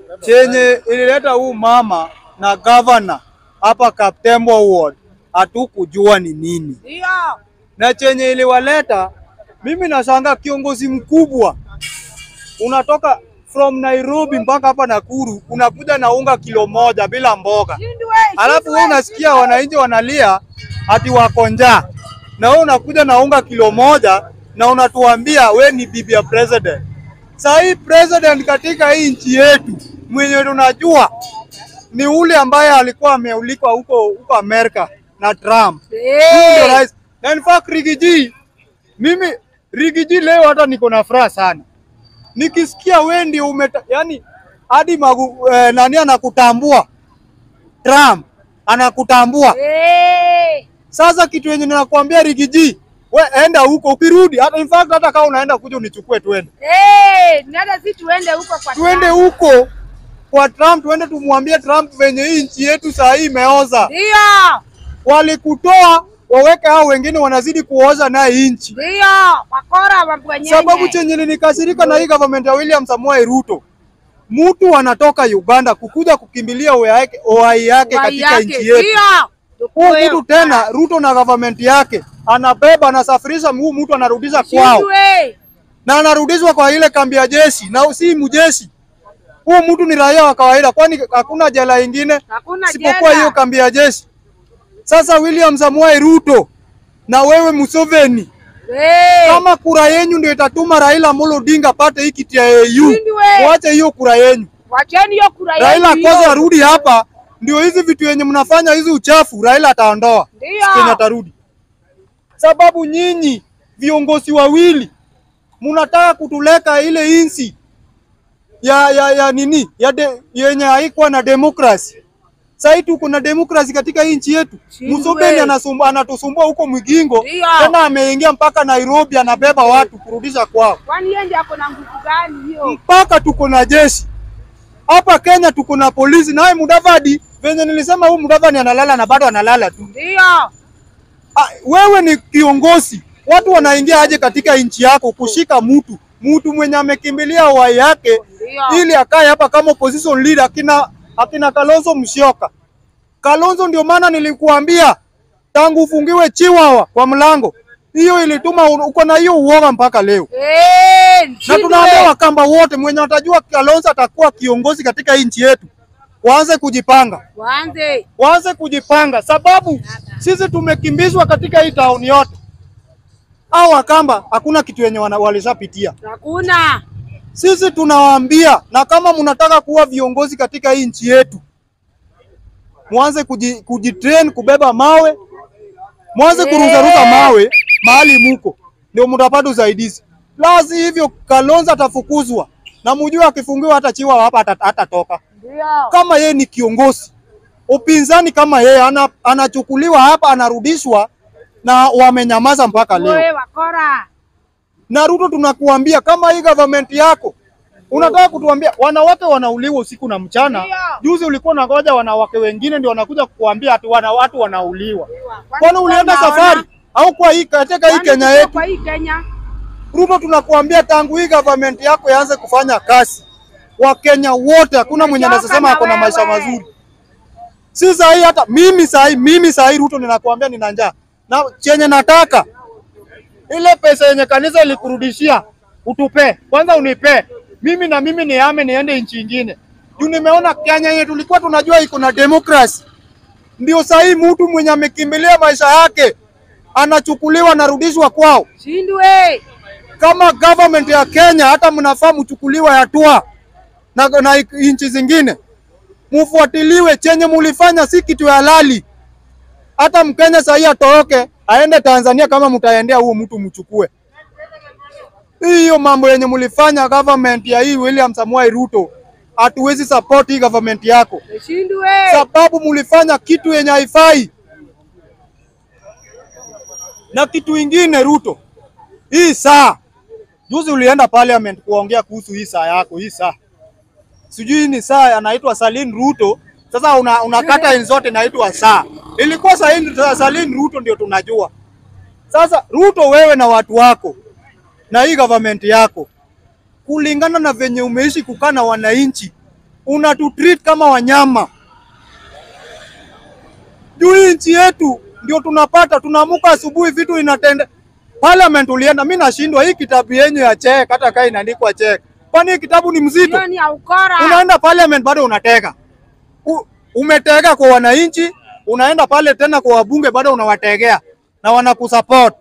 chenye ilileta huu mama na gavana hapa Kaptembo Ward hatukujua ni nini, Ndio. na chenye iliwaleta, mimi nashangaa kiongozi mkubwa unatoka from Nairobi mpaka hapa Nakuru, unakuja na unga kilo moja bila mboga, Shindwe. alafu shindwe, wewe unasikia shindwe. wananchi wanalia ati wako njaa, na wewe unakuja na unga kilo moja na unatuambia we ni bibi ya president. Saa hii president katika hii nchi yetu mwenye tunajua ni ule ambaye alikuwa ameulikwa huko huko Amerika na Trump. Huyu ndio Eh. rais. Na in fact Rigiji, mimi Rigiji leo hata niko na furaha sana nikisikia we ndio umeta, yani hadi magu, eh, nani anakutambua Trump anakutambua. Eh. Sasa kitu yenye ninakwambia Rigiji, we enda huko, ukirudi hata in fact hata kama unaenda kuja unichukue tuende Eh. Nada si tuende huko kwa tuende Trump. huko kwa Trump, tuende tumwambie Trump venye hii nchi yetu saa hii imeoza. Ndio. Walikutoa waweke hao wengine wanazidi kuoza naye nchi. Ndio. Wakora wa bwenyenye. Sababu chenye nilikasirika na hii government ya William Samoei Ruto, mtu anatoka Uganda kukuja kukimbilia uhai yake, uhai yake Wai katika yake. nchi yetu. Ndio. Huu mtu tena Ruto na government yake anabeba anasafirisha, huu mtu anarudisha kwao Shindwe. na anarudishwa kwa ile kambi ya jeshi, na si mjeshi. Huu mtu ni raia wa kawaida, kwani hakuna jela ingine Hakuna isipokuwa jela. hiyo kambi ya jeshi. Sasa William Samoei Ruto na wewe Museveni, Eh. kama kura yenyu ndio itatuma Raila Amolo Odinga pate hii kiti ya AU, Shindwe. muache hiyo kura yenyu. Wacheni hiyo kura yenu Raila hiyo. kwanza arudi hapa, ndio hizi vitu yenye mnafanya hizi uchafu Raila ataondoa Ndio. Kenya atarudi, sababu nyinyi viongozi wawili mnataka kutuleka ile insi ya, ya, ya nini ya de, yenye haikuwa na demokrasi. Sasa tuko na demokrasi katika hii nchi yetu. Shindwe. Museveni anasumbua anatusumbua huko Mwigingo, Ndio. tena ameingia mpaka Nairobi, anabeba watu kurudisha kwao Kwani yeye ndiye ako na nguvu gani hiyo? mpaka tuko na jeshi hapa Kenya, tuko na polisi. Naye Mudavadi, venye nilisema, huyu Mudavadi analala na bado analala tu. Ndio. Ah, wewe ni kiongozi, watu wanaingia aje katika nchi yako kushika mtu mtu mwenye amekimbilia uhai yake Ndio. ili akae hapa kama opposition leader, akina akina Kalonzo Musyoka. Kalonzo, ndio maana nilikuambia tangu ufungiwe chiwawa kwa mlango, hiyo ilituma u- uko na hiyo uoga mpaka leo Eh. na Shindwe. tunaambia Wakamba wote mwenye watajua Kalonzo atakuwa kiongozi katika hii nchi yetu, waanze kujipanga, Waanze. waanze kujipanga, sababu sisi tumekimbizwa katika hii tauni yote. Au Wakamba hakuna kitu yenye wana- walishapitia. Hakuna. Sisi tunawaambia, na kama mnataka kuwa viongozi katika hii nchi yetu, mwanze kuji, kujitrain kubeba mawe, mwanze kuruzaruza mawe mahali muko, ndio mtapata usaidizi. La si hivyo, Kalonzo atafukuzwa na mjue, akifungiwa hata chiwa hapa hata- hatatoka. Ndio. Kama yeye ni kiongozi, upinzani kama yeye ana, anachukuliwa hapa, anarudishwa na wamenyamaza mpaka leo. Wewe wakora. Na Ruto, tunakuambia kama hii government yako unataka kutuambia wanawake wanauliwa usiku na mchana. Ndio. Juzi ulikuwa unangoja wanawake wengine ndio wanakuja kukuambia ati wana watu wanauliwa. Kwani Kwani ulienda unaona? safari au kwa hii katika hii Kwani Kenya tuko yetu? Kwa hii Kenya. Ruto, tunakuambia tangu hii government yako yaanze kufanya kazi, Wakenya wote hakuna mwenye Tumechoka anasema na ako na maisha wewe. mazuri. Si sahi, hata mimi sahi, mimi sahi Ruto ninakuambia nina njaa na chenye nataka ile pesa yenye kanisa ilikurudishia utupe kwanza, unipe mimi na mimi nihame niende nchi ingine, juu nimeona Kenya yenye tulikuwa tunajua iko na demokrasi, ndio sahi mtu mwenye amekimbilia maisha yake anachukuliwa anarudishwa kwao Shindwe. kama government ya Kenya hata mnafaa mchukuliwe hatua na, na nchi zingine mufuatiliwe. Chenye mulifanya si kitu ya halali. Hata Mkenya sahii atoroke aende Tanzania, kama mtaendea huo mtu mchukue. Hiyo mambo yenye mulifanya government ya hii William Samoei Ruto, hatuwezi support hii government yako, Shindwe. sababu mulifanya kitu yenye haifai. Na kitu ingine Ruto, hii saa juzi ulienda parliament kuongea kuhusu hii saa yako, hii saa sijui ni saa anaitwa Salin Ruto. Sasa una, unakata enzi zote inaitwa saa, ilikuwa Salin, Salin Ruto ndio tunajua. Sasa Ruto, wewe na watu wako na hii government yako, kulingana na venye umeishi kukaa na wananchi, unatutreat kama wanyama. Juu hii nchi yetu ndio tunapata, tunaamuka asubuhi vitu inatende. Parliament ulienda, mi nashindwa hii kitabu yenyu ya check, hata kaa inaandikwa check, kwani hii kitabu ni mzito? Hiyo ni ya ukora. Unaenda parliament bado unatega U, umetega kwa wananchi, unaenda pale tena kwa wabunge bado unawategea na wanakusupport.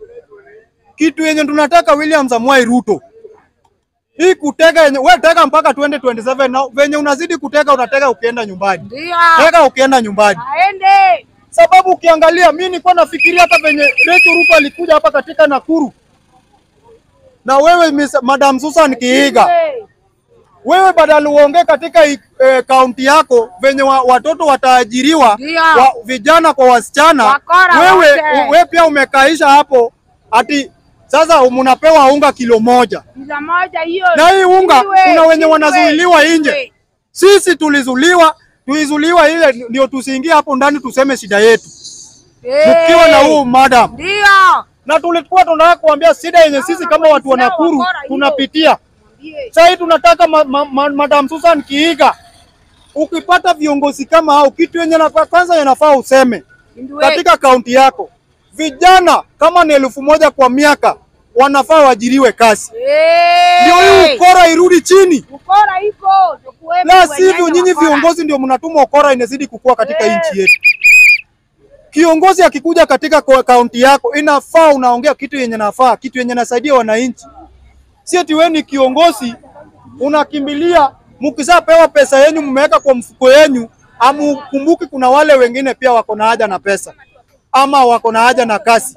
Kitu yenye tunataka William Samoei Ruto, hii kutega yenye we tega mpaka 2027 na venye unazidi kutega unatega ukienda nyumbani, Ndio. tega ukienda nyumbani, Aende. sababu ukiangalia, mi nilikuwa nafikiria hata venye Rachel Ruto alikuja hapa katika Nakuru na wewe Miss, Madam Susan Kiiga Hey. wewe badala uongee katika eh, kaunti yako venye wa, watoto wataajiriwa Ndio. wa, vijana kwa wasichana, Wakora wewe wote. wewe pia umekaisha hapo ati sasa mnapewa unga kilo moja, Pizza moja hiyo. na hii unga Iwe, kuna wenye iwe, wanazuiliwa iwe. nje. Sisi tulizuliwa tuizuliwa ile ndio tusiingie hapo ndani tuseme shida yetu Hey. mkiwa na huu madam, Ndio. na tulikuwa tunataka kuambia shida yenye sisi kama watu wa Nakuru Wakora hiyo. tunapitia Ndiye. Sasa hii tunataka ma, ma, ma, Madam Susan Kiiga, ukipata viongozi kama hao, kitu yenye nafaa kwanza yanafaa useme Ndio. katika kaunti yako, vijana kama ni elfu moja kwa miaka wanafaa waajiriwe kazi, Hey. ndio hii ukora irudi chini, Ukora iko. Tukuwepo la wenyewe sivyo nyinyi wakora. viongozi ndio mnatuma ukora inazidi kukua katika Eh. nchi yetu. Kiongozi akikuja katika ko- kaunti yako, inafaa unaongea kitu yenye nafaa, kitu yenye nasaidia wananchi, si eti wewe ni kiongozi unakimbilia, mkishapewa pesa yenyu mmeweka kwa mfuko yenyu, amukumbuki kuna wale wengine pia wako na haja na pesa ama wako na haja na kazi.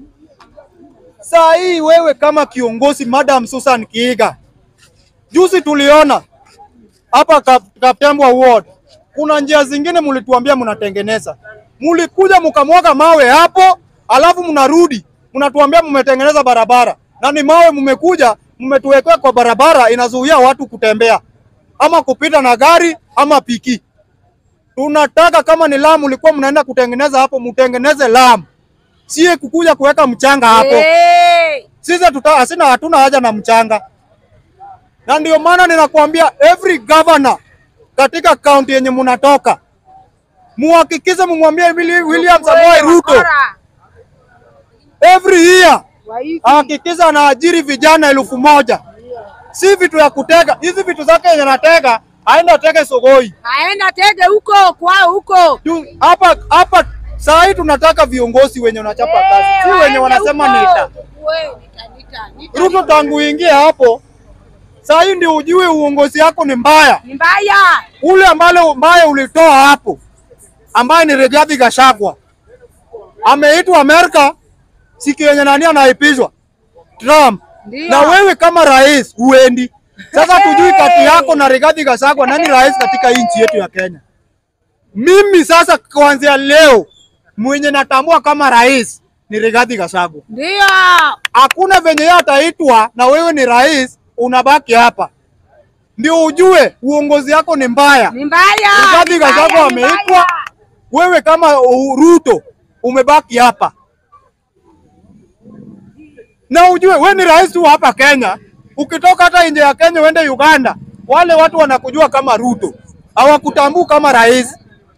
Saa hii wewe kama kiongozi, Madam Susan Kiiga, juzi tuliona hapa Kap- Kaptembwa Ward kuna njia zingine mlituambia mnatengeneza, mlikuja mkamwaga mawe hapo, alafu mnarudi mnatuambia mmetengeneza barabara, na ni mawe mmekuja mmetuwekea kwa barabara, inazuia watu kutembea ama kupita na gari ama piki. Tunataka kama ni lamu mlikuwa mnaenda kutengeneza hapo, mtengeneze lamu, sie kukuja kuweka mchanga hapo. Hey. Sisi tuta hasina hatuna haja na mchanga, na ndio maana ninakuambia every governor katika kaunti yenye munatoka muhakikishe mumwambie Willi- William Samoei Ruto Wakora. every year Waizi. ahakikisha anaajiri vijana elfu moja si vitu ya kutega. Hizi vitu zake yenye natega aende atege Sogoi Aenda tege huko kwao huko. Tu- hapa hapa. Saa hii tunataka viongozi wenye wanachapa kazi, si wenye waende wanasema huko. nita We, nita, nita, nita. Ruto tangu uingie hapo, saa hii ndio ujue uongozi yako ni mbaya. Ni mbaya. Ule ambale mbaya ulitoa hapo, ambaye ni Rigathi Gachagua ameitwa Amerika, siku yenye nani anaipizwa Trump, Ndio. na wewe kama rais huendi. Sasa tujui kati yako na Rigathi Gachagua nani rais katika hii nchi yetu ya Kenya. Mimi sasa kuanzia leo mwenye natambua kama rais ni Rigathi Gachagua. Ndio. Hakuna venye yeye ataitwa na wewe ni rais, unabaki hapa, ndio ujue uongozi yako ni mbaya. Ni mbaya. Rigathi Ni mbaya, Gachagua ni ameitwa, mbaya. wewe kama uh, Ruto umebaki hapa, na ujue wewe ni rais tu hapa Kenya. Ukitoka hata nje ya Kenya uende Uganda, wale watu wanakujua kama Ruto, hawakutambui kama rais.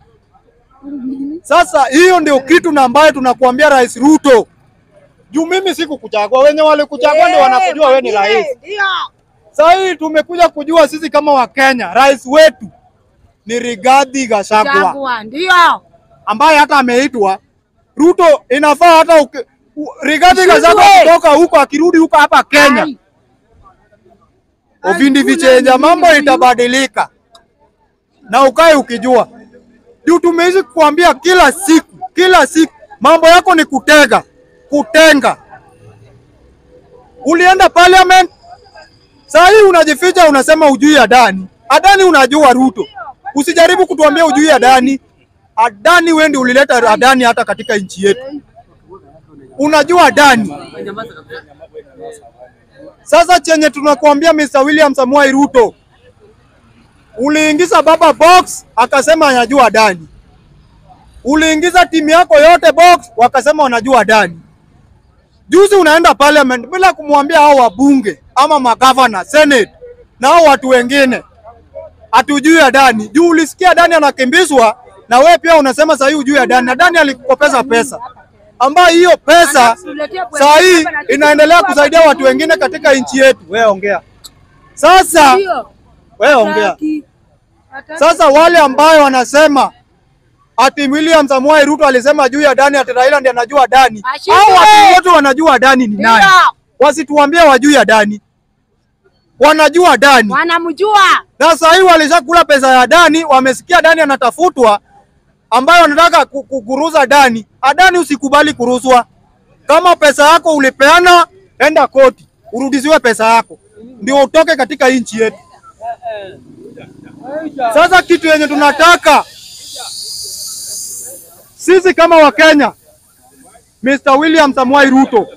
Sasa hiyo ndio kitu na ambayo tunakuambia Rais Ruto, juu mimi sikukuchagua, wenye walikuchagua ndio Eh, wanakujua wewe ni mwambie, rais. Ndio. Sasa hii tumekuja kujua sisi kama Wakenya, rais wetu ni Rigathi Gachagua Chagua. Ndio. ambaye hata ameitwa Ruto. Inafaa hata uki, u, Rigathi Ushindwe. Gachagua kutoka huko akirudi huko hapa Kenya, Ai. uvindi Ai, vichenja, kuna mambo nini? itabadilika na ukae ukijua, juu tumeishi kuambia kila siku kila siku mambo yako ni kutega kutenga. Ulienda parliament, saa hii unajificha, unasema ujui Adani. Adani unajua Ruto, usijaribu kutuambia ujui Adani. Adani wewe ndio ulileta Adani hata katika nchi yetu, unajua Adani. Sasa chenye tunakuambia Mr. William Samoei Ruto, uliingiza baba box akasema anajua Adani, uliingiza timu yako yote box wakasema wanajua Adani. Juzi unaenda parliament bila kumwambia hao wabunge ama magavana, senate na hao watu wengine hatujui Adani. Juu ulisikia Adani anakimbizwa na wewe pia unasema saa hii hujui Adani. Adani alikukopesa pesa ambayo hiyo pesa saa hii inaendelea kusaidia watu wengine katika nchi yetu. Wewe ongea sasa, Ndio. wewe ongea Hataki. Hataki. sasa. Wale ambayo wanasema ati William Samoei Ruto alisema juu ya Adani, ati Raila ndiye anajua Adani, Ashinde. au watu wote wanajua Adani ni nani? Ndio. Wasituambie wajui Adani, wanajua Adani Wanamjua. na saa hii walishakula pesa ya Adani, wamesikia Adani anatafutwa, ambayo wanataka ku- ku- kuruza Adani. Adani usikubali kuruzwa. Kama pesa yako ulipeana, enda koti urudishiwe pesa yako, ndio utoke katika nchi yetu. Sasa kitu yenye tunataka sisi kama Wakenya, Mr. William Samoei Ruto,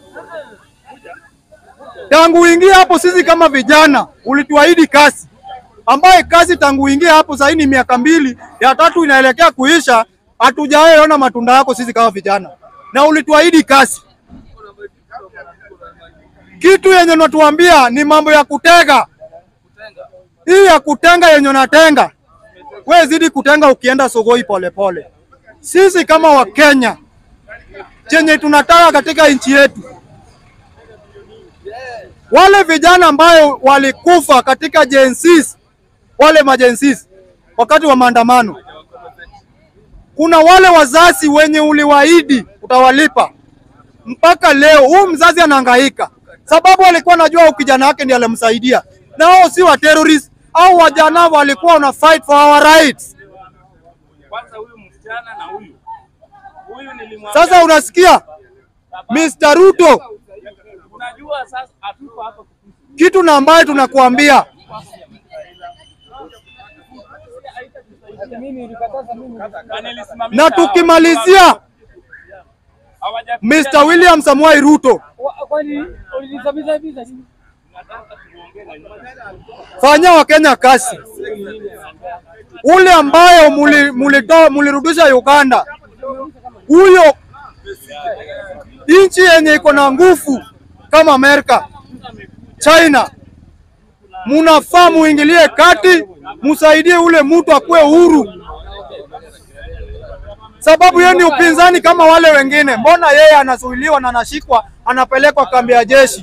tangu uingie hapo, sisi kama vijana ulituahidi kazi ambaye kazi tangu uingie hapo sasa ni miaka mbili, ya tatu inaelekea kuisha, hatujawahi ona matunda yako sisi kama vijana, na ulituahidi kazi. Kitu yenye unatuambia ni mambo ya kutega, hii ya kutenga yenye unatenga we zidi kutenga ukienda Sogoi polepole. Sisi kama Wakenya chenye tunataka katika nchi yetu wale vijana ambayo walikufa katika jensis, wale majensis wakati wa maandamano, kuna wale wazazi wenye uliwaahidi utawalipa, mpaka leo huu mzazi anahangaika sababu alikuwa anajua kijana wake ndiye alimsaidia, na wao si wa terrorist au wajana walikuwa wana fight for our rights. Kwanza huyu msichana na huyu huyu nilimwambia, Sasa unasikia Mr. Ruto, unajua sasa hatuko hapa kitu na ambayo tunakuambia na nilisimamisha na tukimalizia, hawaja- Mr. William Samoei Ruto, fanya Wakenya kazi. Ule ambayo muli- mulitoa mulirudisha Uganda, huyo nchi yenye iko na nguvu kama Amerika, China, munafaa muingilie kati, musaidie ule mtu akuwe huru, sababu yeye ni upinzani kama wale wengine. Mbona yeye anazuiliwa na anashikwa anapelekwa kambi ya jeshi?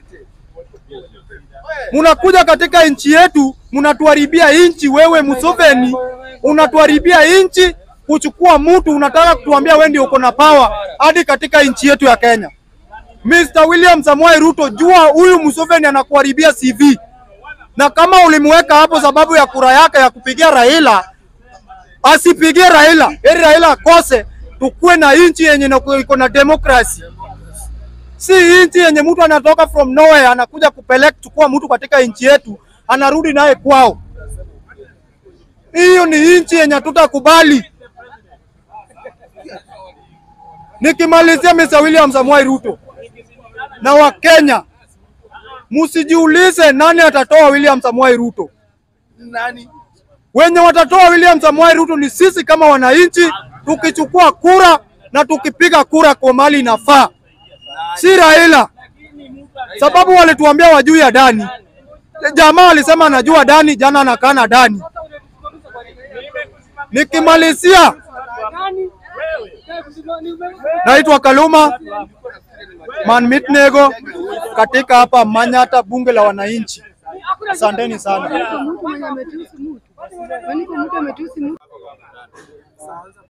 Munakuja katika nchi yetu, munatuharibia nchi. Wewe Museveni, unatuharibia nchi kuchukua mtu, unataka kutuambia wewe ndio uko na power hadi katika nchi yetu ya Kenya. Mr. William Samoei Ruto, jua huyu Museveni anakuharibia CV, na kama ulimweka hapo sababu ya kura yake ya kupigia Raila, asipigie Raila, heri Raila akose, tukuwe na nchi yenye ina- iko na demokrasi si nchi yenye mtu anatoka from nowhere anakuja kupeleka chukua mtu katika nchi yetu anarudi naye kwao. Hiyo ni nchi yenye hatutakubali. Nikimalizia, Mr. William Samoei Ruto na Wakenya, msijiulize nani atatoa William Samoei Ruto. Wenye watatoa William Samoei Ruto ni sisi kama wananchi, tukichukua kura na tukipiga kura kwa mali inafaa si Raila, sababu walituambia wajui Adani. Jamaa walisema anajua Adani, jana anakaa na Adani. Nikimalizia, naitwa Kaluma Manmitnego katika hapa Manyata, bunge la wananchi. Asanteni sana. Mtu mwenye ametusi mtu. Kwani mtu ametusi mtu?